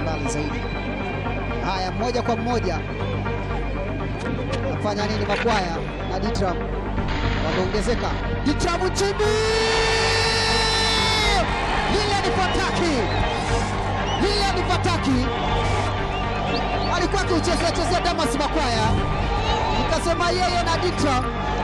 mbali zaidi. Haya, mmoja kwa mmoja nafanya nini? Makwaya na Ditram wameongezeka. Ditram chini, lile ni fataki, lile ni fataki. Alikuwa akiuchezea chezea Damas Makwaya, nikasema yeye na Ditram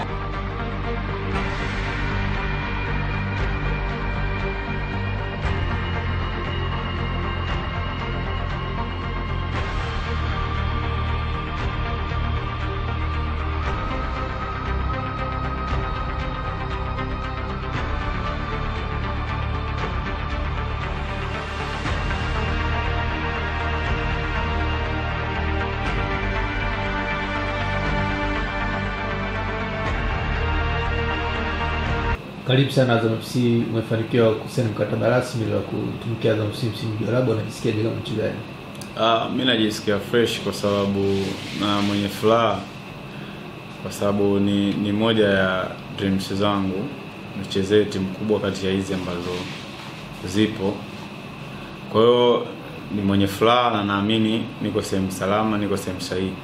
Karibu sana Azam FC, umefanikiwa kusaini mkataba rasmi wa kutumikia Azam FC msimu ujao, labda unajisikiaje kama mchezaji? Ah, mi najisikia fresh kwa sababu na mwenye furaha kwa sababu ni, ni moja ya dreams zangu nichezee timu kubwa kati ya hizi ambazo zipo. Kwa hiyo ni mwenye furaha na naamini niko sehemu salama, niko sehemu sahihi.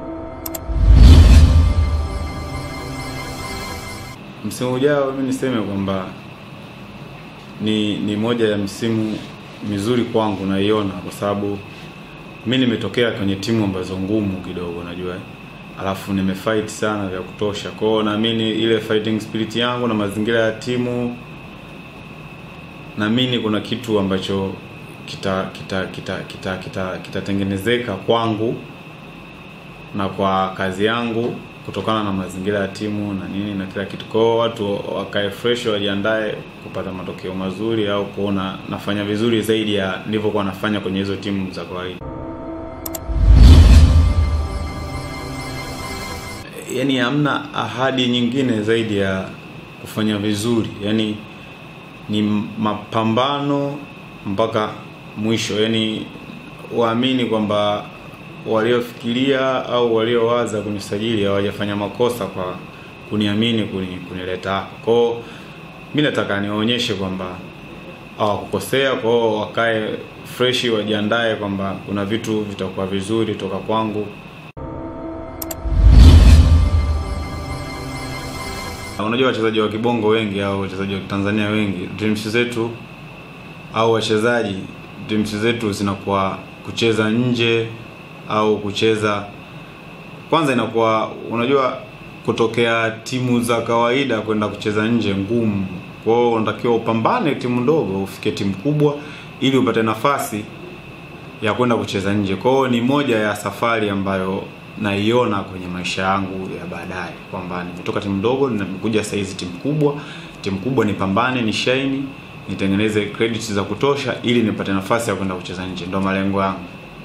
Msimu ujao mi niseme kwamba ni ni moja ya msimu mizuri kwangu naiona, kwa sababu mi nimetokea kwenye timu ambazo ngumu kidogo, najua eh. alafu nimefight sana vya kutosha. Kwa hiyo naamini ile fighting spirit yangu na mazingira ya timu, naamini kuna kitu ambacho kita kita kita kita kita kitatengenezeka kwangu na kwa kazi yangu kutokana na mazingira ya timu na nini na kila kitu. Kwa hiyo watu wakae fresh, wajiandae kupata matokeo mazuri au kuona nafanya vizuri zaidi ya nilivyokuwa nafanya kwenye hizo timu za kawaida. Yaani hamna ahadi nyingine zaidi ya kufanya vizuri, yaani ni mapambano mpaka mwisho, yaani waamini kwamba waliofikiria au waliowaza kunisajili hawajafanya makosa kwa kuniamini kuni, kunileta hapa. Kwa hiyo mi nataka niwaonyeshe kwamba hawakukosea. Kwa hiyo wakae freshi, wajiandae kwamba kuna vitu vitakuwa vizuri toka kwangu. Unajua wachezaji wa kibongo wengi au wachezaji wa Tanzania wengi, dreams zetu au wachezaji dreams zetu zinakuwa kucheza nje au kucheza kwanza, inakuwa unajua, kutokea timu za kawaida kwenda kucheza nje ngumu. Kwa hiyo unatakiwa upambane timu ndogo ufike timu kubwa, ili upate nafasi ya kwenda kucheza nje. Kwa hiyo ni moja ya safari ambayo naiona kwenye maisha yangu ya baadaye, kwamba nimetoka timu ndogo nimekuja sasa hizi timu kubwa. Timu kubwa nipambane, ni shine, nitengeneze credits za kutosha, ili nipate nafasi ya kwenda kucheza nje. Ndio malengo yangu.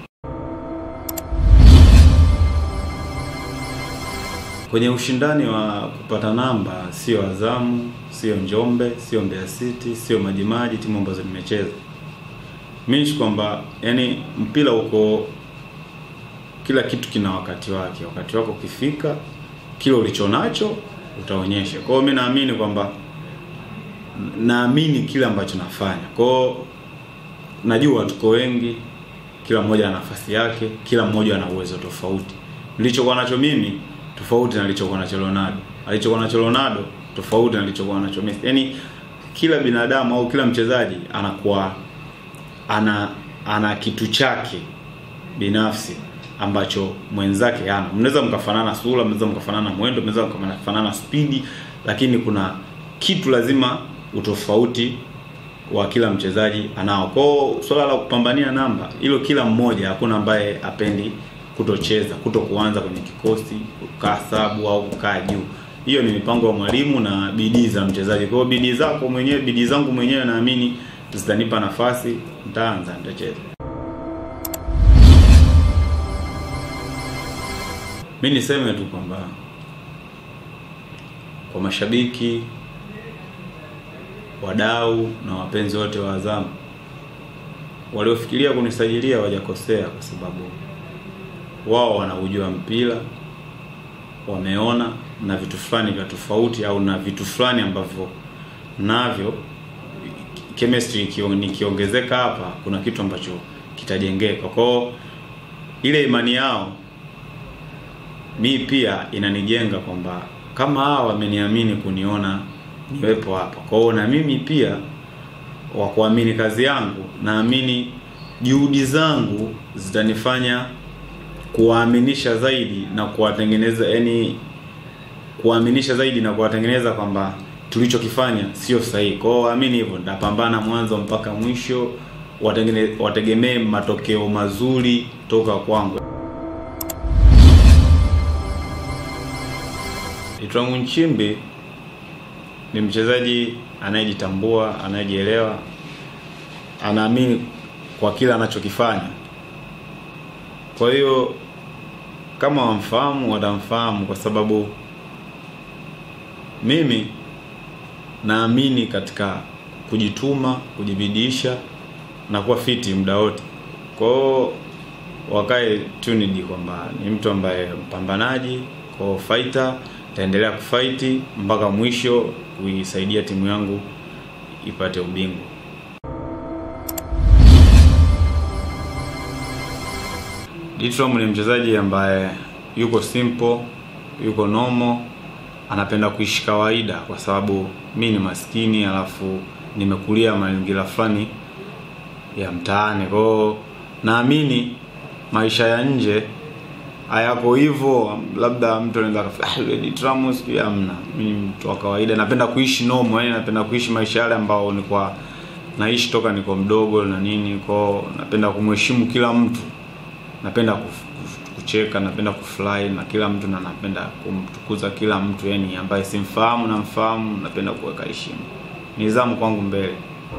Kwenye ushindani wa kupata namba, sio Azamu, sio Njombe, sio Mbeya City, sio Majimaji, timu ambazo nimecheza mimi kwamba yani mpira uko, kila kitu kina wakati wake. Wakati wako ukifika, kile ulicho nacho utaonyesha. Kwa hiyo mimi naamini kwamba naamini kile ambacho nafanya. Kwa hiyo najua tuko wengi, kila mmoja ana nafasi yake, kila mmoja ana uwezo tofauti. Nilichokuwa nacho mimi tofauti na alichokuwa nacho Ronaldo. Alichokuwa nacho Ronaldo tofauti na alichokuwa nacho Messi. Yaani kila binadamu au kila mchezaji anakuwa ana ana kitu chake binafsi ambacho mwenzake hana. Mnaweza mkafanana sura, mnaweza mkafanana mwendo, mnaweza mkafanana spidi, lakini kuna kitu lazima utofauti wa kila mchezaji anao. Kwa hiyo swala la kupambania namba hilo, kila mmoja, hakuna ambaye apendi kutocheza, kuto kuanza kwenye kikosi, kukaa sabu au kukaa juu. Hiyo ni mipango ya mwalimu na bidii za mchezaji. Kwa hiyo bidii zako mwenyewe, bidii zangu mwenyewe naamini zitanipa nafasi, nitaanza, nitacheza. Mi niseme tu kwamba kwa mashabiki, wadau na wapenzi wote wa Azamu waliofikiria kunisajilia wajakosea, kwa sababu wao wanaujua mpira, wameona na vitu fulani vya tofauti au na vitu fulani ambavyo navyo chemistry ikio- nikiongezeka hapa, kuna kitu ambacho kitajengeka kwao ile imani yao mi pia inanijenga kwamba kama hawa wameniamini kuniona niwepo hapa kwao na mimi pia wa kuamini kazi yangu naamini juhudi zangu zitanifanya kuwaaminisha zaidi na kuwatengeneza yani kuwaaminisha zaidi na kuwatengeneza kwamba tulichokifanya sio sahihi kwao waamini hivyo nitapambana mwanzo mpaka mwisho watengene, wategemee matokeo mazuri toka kwangu Itwangu Nchimbi ni mchezaji anayejitambua, anayejielewa, anaamini kwa kila anachokifanya. Kwa hiyo kama wamfahamu, watamfahamu kwa sababu mimi naamini katika kujituma, kujibidiisha na kuwa fiti muda wote. Kwa hiyo wakae tunidi kwamba ni mtu ambaye mpambanaji, kwa fighter taendelea kufaiti mpaka mwisho kuisaidia timu yangu ipate ubingwa. Ditram ni mchezaji ambaye yuko simple, yuko normal, anapenda kuishi kawaida kwa sababu mi ni maskini alafu nimekulia mazingira fulani ya mtaani. Kwa hiyo naamini maisha ya nje hayako hivyo, labda mtu anaweza akafikiri ah, yule Ditram sijui amna. Mimi ni mtu wa kawaida, napenda kuishi normal, yani napenda kuishi maisha yale ambao nilikuwa naishi toka niko mdogo na nini. Kwao napenda kumheshimu kila mtu, napenda kuf- kuf- kucheka, napenda kufurahi na kila mtu na napenda kumtukuza kila mtu, yani ambaye simfahamu na mfahamu, napenda kuweka heshima, nidhamu kwangu mbele.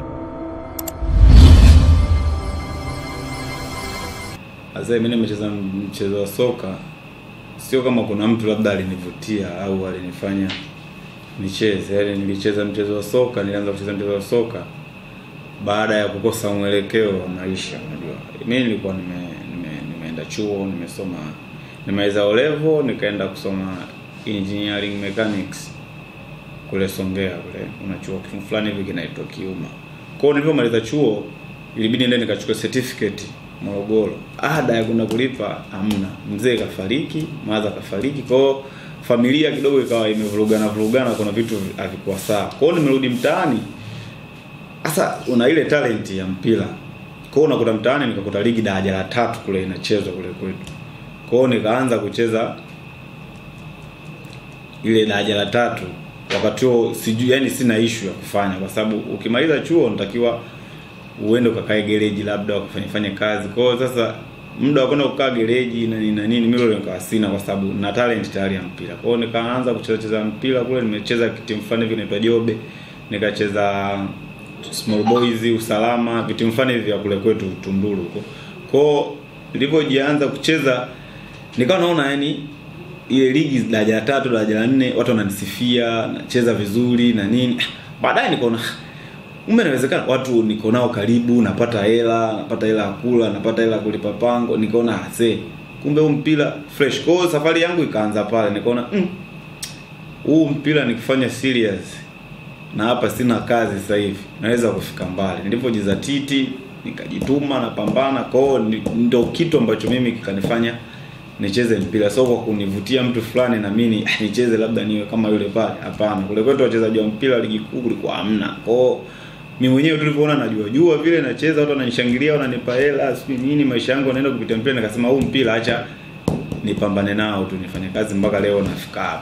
Sasa mimi nimecheza mchezo wa soka, sio kama kuna mtu labda alinivutia au alinifanya nicheze. Yaani nilicheza mchezo wa soka, nilianza kucheza mchezo wa soka baada ya kukosa mwelekeo wa maisha. Unajua, mimi nilikuwa nime, nime, nimeenda chuo, nimesoma nimeweza O level, nikaenda kusoma engineering mechanics kule Songea kule, kuna chuo fulani hivi kinaitwa Kiuma. Kwa hiyo nilipomaliza chuo ilibidi niende nikachukua certificate Morogoro. Ada ya kwenda kulipa hamna. Mzee kafariki, maza kafariki. Kwa hiyo familia kidogo ikawa imevurugana vurugana, kuna vitu havikuwa sawa. Kwa hiyo nimerudi mtaani. Sasa una ile talent ya mpira. Kwa hiyo unakuta mtaani nikakuta ligi daraja la tatu kule inachezwa kule kwetu. Kwa hiyo nikaanza kucheza ile daraja la tatu wakati huo sijui yani sina issue ya kufanya kwa sababu ukimaliza chuo unatakiwa uende ukakae gereji labda ukafanya fanya kazi. Kwa hiyo sasa muda wa kwenda kukaa gereji na nini na nini mimi leo nikawa sina kwa sababu na talent tayari ya mpira. Kwa hiyo nikaanza kucheza cheza mpira kule, nimecheza timu fulani hivi inaitwa Jobe, nikacheza Small Boys, Usalama, vitu fulani hivi vya kule kwetu Tunduru huko. Kwa hiyo nilipojianza kucheza nikawa naona yani ile ligi daraja la tatu, daraja la nne watu wananisifia, nacheza vizuri na nini. Baadaye nikaona Kumbe inawezekana watu niko nao karibu, napata hela, napata hela ya kula, napata hela ya kulipa pango, nikaona ase. Kumbe huu mpira fresh. Kwa hiyo safari yangu ikaanza pale, nikaona mm, huu mpira nikifanya serious na hapa sina kazi sasa hivi, naweza kufika mbali. Nilipojizatiti, nikajituma, napambana. Kwa hiyo ni- ndio kitu ambacho mimi kikanifanya nicheze mpira, sio kwa kunivutia mtu fulani na mimi ah, nicheze labda niwe kama yule pale. Hapana, kule kwetu wachezaji wa mpira ligi kuu kulikuwa hamna. Kwa hiyo mimi mwenyewe tulivyoona najua jua vile nacheza, watu wananishangilia, wananipa hela, sijui nini, maisha yangu yanaenda kupitia mpira, nikasema huu mpira acha nipambane nao tu, nifanye kazi mpaka leo nafika hapa.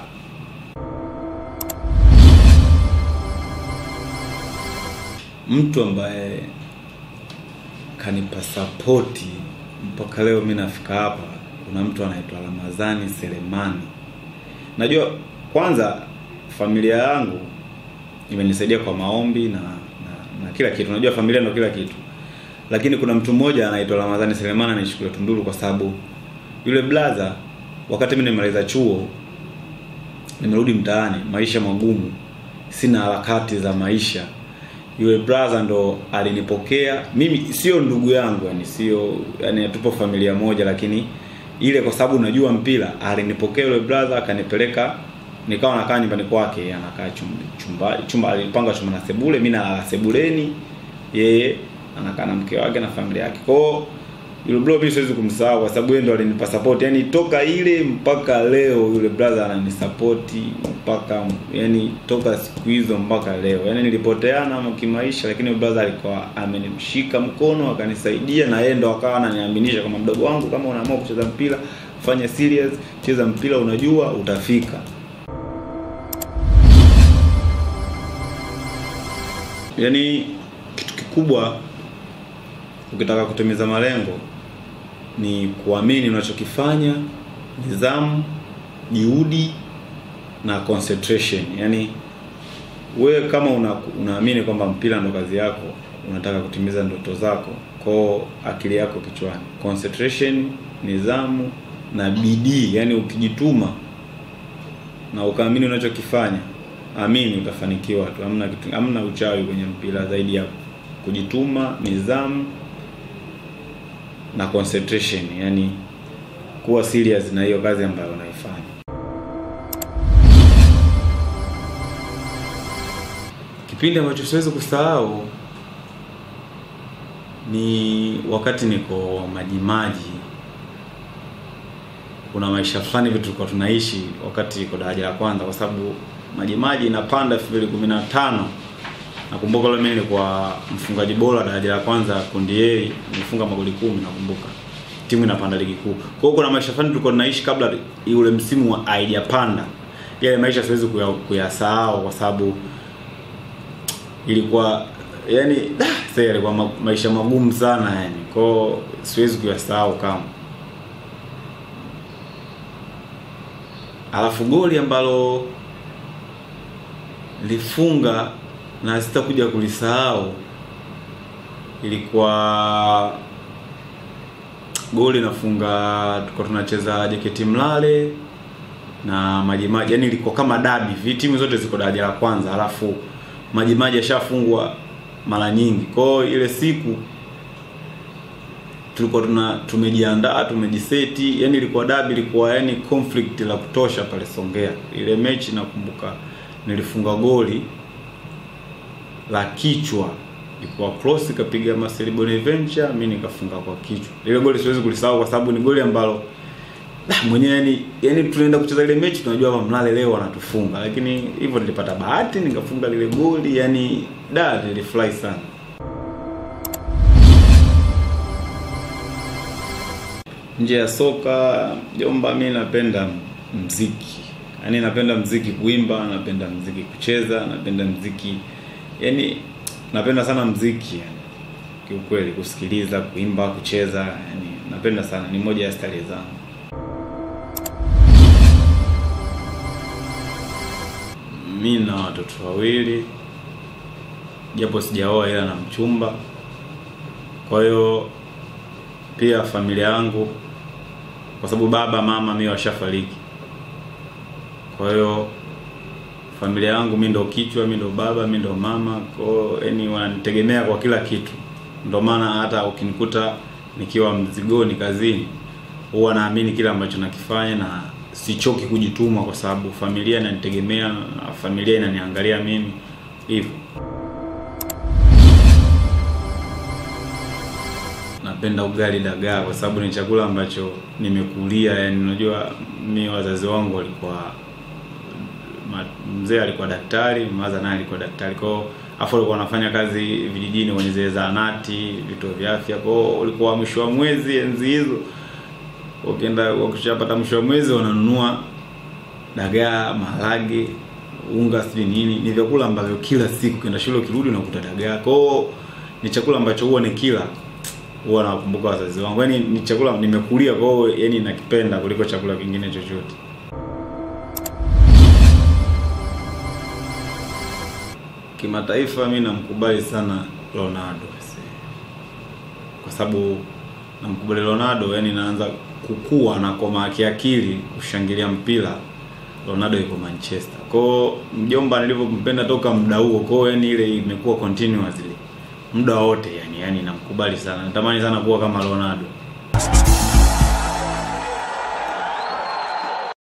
Mtu ambaye kanipa sapoti mpaka leo mi nafika hapa, kuna mtu anaitwa Ramadhani Selemani. Najua kwanza familia yangu imenisaidia kwa maombi na, na, na kila kitu. Unajua familia ndio kila kitu, lakini kuna mtu mmoja anaitwa Ramadhani Selemani anaishikilia Tunduru kwa sababu yule blaza, wakati mimi nimaliza chuo, nimerudi mtaani, maisha magumu, sina harakati za maisha yule brother ndo alinipokea mimi, sio ndugu yangu, yani sio yani, hatupo familia moja, lakini ile kwa sababu najua mpira, alinipokea yule brother akanipeleka, nikawa nakaa nyumbani kwake, anakaa chumba chumba, chumba alipanga chumba na sebule, mimi nalala sebuleni, yeye anakaa na mke wake na familia yake. Kwa hiyo yule bro mimi siwezi kumsahau kwa sababu yeye ndo alinipa support yani toka ile mpaka leo yule brother ananisupport mpaka yani toka siku hizo mpaka leo yani nilipoteana ama kimaisha lakini yule brother alikuwa amenimshika mkono akanisaidia na yeye ndo akawa ananiaminisha kama mdogo wangu kama unaamua kucheza mpira fanya serious cheza mpira unajua utafika yani kitu kikubwa ukitaka kutimiza malengo ni kuamini unachokifanya nidhamu juhudi na concentration yani wewe kama una, unaamini kwamba mpira ndo kazi yako unataka kutimiza ndoto zako kwao akili yako kichwani concentration nidhamu na bidii yani ukijituma na ukaamini unachokifanya amini utafanikiwa tu hamna kitu hamna uchawi kwenye mpira zaidi ya kujituma nidhamu na concentration yani kuwa serious na hiyo kazi ambayo unaifanya kipindi ambacho siwezi kusahau ni wakati niko majimaji kuna maisha fulani hivi tulikuwa tunaishi wakati iko daraja la kwanza kwa sababu majimaji inapanda 2015 nakumbuka leo mimi nilikuwa mfungaji bora daraja la kwanza kundi A nilifunga magoli kumi nakumbuka timu inapanda ligi kuu kwa hiyo kuna maisha fulani tulikuwa tunaishi kabla ule msimu wa haijapanda yale maisha siwezi kuya- kuyasahau kwa sababu ilikuwa yani da, sasa yalikuwa ma, maisha magumu sana yani kwao siwezi kuyasahau kama alafu goli ambalo lifunga na sitakuja kulisahau ilikuwa goli nafunga tulikuwa tunacheza JKT Mlale na Majimaji, yani ilikuwa kama dabi hivi, timu zote ziko daraja la kwanza, alafu Majimaji yashafungwa mara nyingi. Kwa hiyo ile siku tulikuwa tuna tumejiandaa tumejiseti, yani ilikuwa dabi, ilikuwa yani conflict la kutosha pale Songea. Ile mechi nakumbuka nilifunga goli la kichwa ilikuwa cross ikapiga Marcel Bonaventure, mimi nikafunga kwa kichwa. Ile goli siwezi kulisahau kwa sababu ni goli ambalo ah, mwenyewe yani, yani tunaenda kucheza ile mechi tunajua kama Mlale leo wanatufunga, lakini hivyo nilipata bahati nikafunga lile goli, yani da nilifurahi sana. Nje ya soka jomba, mi napenda mziki, yaani napenda mziki kuimba, napenda mziki kucheza, napenda mziki yani napenda sana mziki yani, kiukweli kusikiliza, kuimba, kucheza, yani napenda sana, ni moja ya stari zangu. Mi na watoto wawili, japo sijaoa ila na mchumba. Kwa hiyo pia familia yangu, kwa sababu baba mama mi washafariki, kwa hiyo familia yangu mi ndo kichwa, mi ndo baba, mi ndo mama, kwao yani wananitegemea kwa kila kitu. Ndo maana hata ukinikuta nikiwa mzigoni kazini, huwa naamini kile ambacho nakifanya na sichoki kujituma, kwa sababu familia inanitegemea na familia inaniangalia mimi hivyo. Napenda ugali dagaa kwa sababu ni chakula ambacho nimekulia, yani unajua mi wazazi wangu walikuwa ma- mzee alikuwa daktari, maza naye alikuwa daktari. Kwa hiyo afu alikuwa anafanya kazi vijijini kwenye zile zahanati, vituo vya afya. Kwa hiyo ulikuwa mwisho wa mwezi enzi hizo, ukienda ukishapata mwisho wa mwezi unanunua dagaa, maharage, unga, sijui nini. Ni vyakula ambavyo kila siku ukienda shule ukirudi unakuta dagaa. Kwa hiyo ni chakula ambacho huwa nikila huwa nawakumbuka wazazi wangu. Yaani ni chakula nimekulia, kwa hiyo yani nakipenda kuliko chakula kingine chochote. Kimataifa mi namkubali sana Ronaldo kwa sababu namkubali Ronaldo, yani naanza kukua na koma kiakili kushangilia mpira. Ronaldo yuko Manchester, kwao mjomba nilivyompenda toka muda huo, kwao yani ile imekuwa continuously muda wote, yani yani namkubali sana, natamani sana kuwa kama Ronaldo.